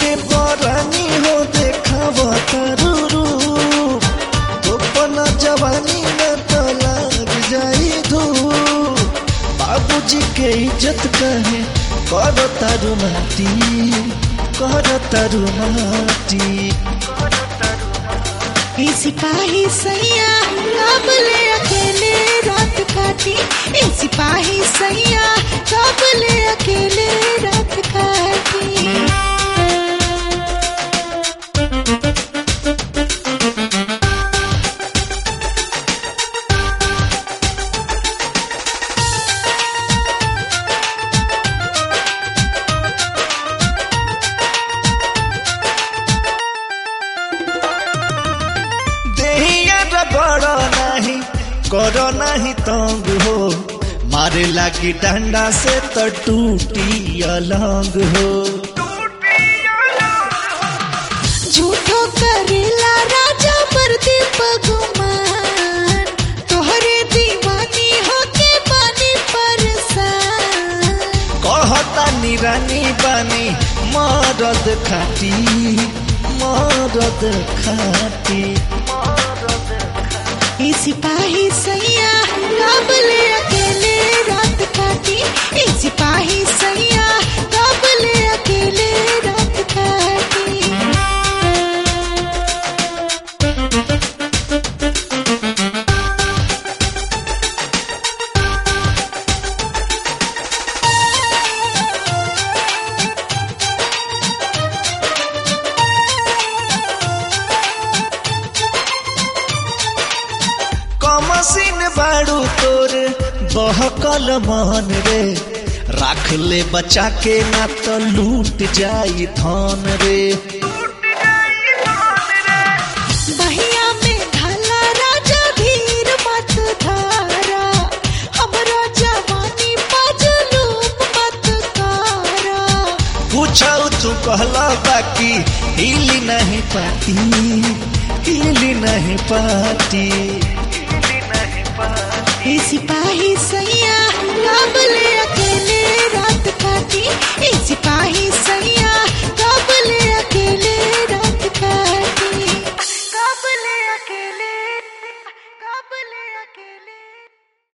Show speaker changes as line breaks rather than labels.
के बरानी हो देखाव तारू अपना जवानी में तो लग जाई धूप बाबूजी के इज्जत कहे कर तारू माटी कर तारू माटी
ए सिपाही सैया कब ले अकेले रात काटी ए सिपाही सैया कब ले अकेले रात काटी
देहिया रगड़ नहीं कर नहीं तंग हो मारे लागी डंडा से तो टूटी अलंग हो
झूठो करेला राजा प्रदीप गुमान तोहरे दीवानी होके पानी परसान
कहता निरानी बानी मरद खाटी मरद खाटी
ए सिपाही सैया कब ले अकेले रात काटी ए सिपाही सैया कब ले अकेले रात काटी
कमसिन बाड़ू तोर बहकल मन रे राख ले बचा के ना तो लूट जाई धन रे
बहिया में ढाला राजा धीर मत धारा हमरा जवानी पजलूम मत कारा
पूछौ तू कहला बाकी हिली नहीं पाती हिली नहीं पाती
ए सिपाही सैया कब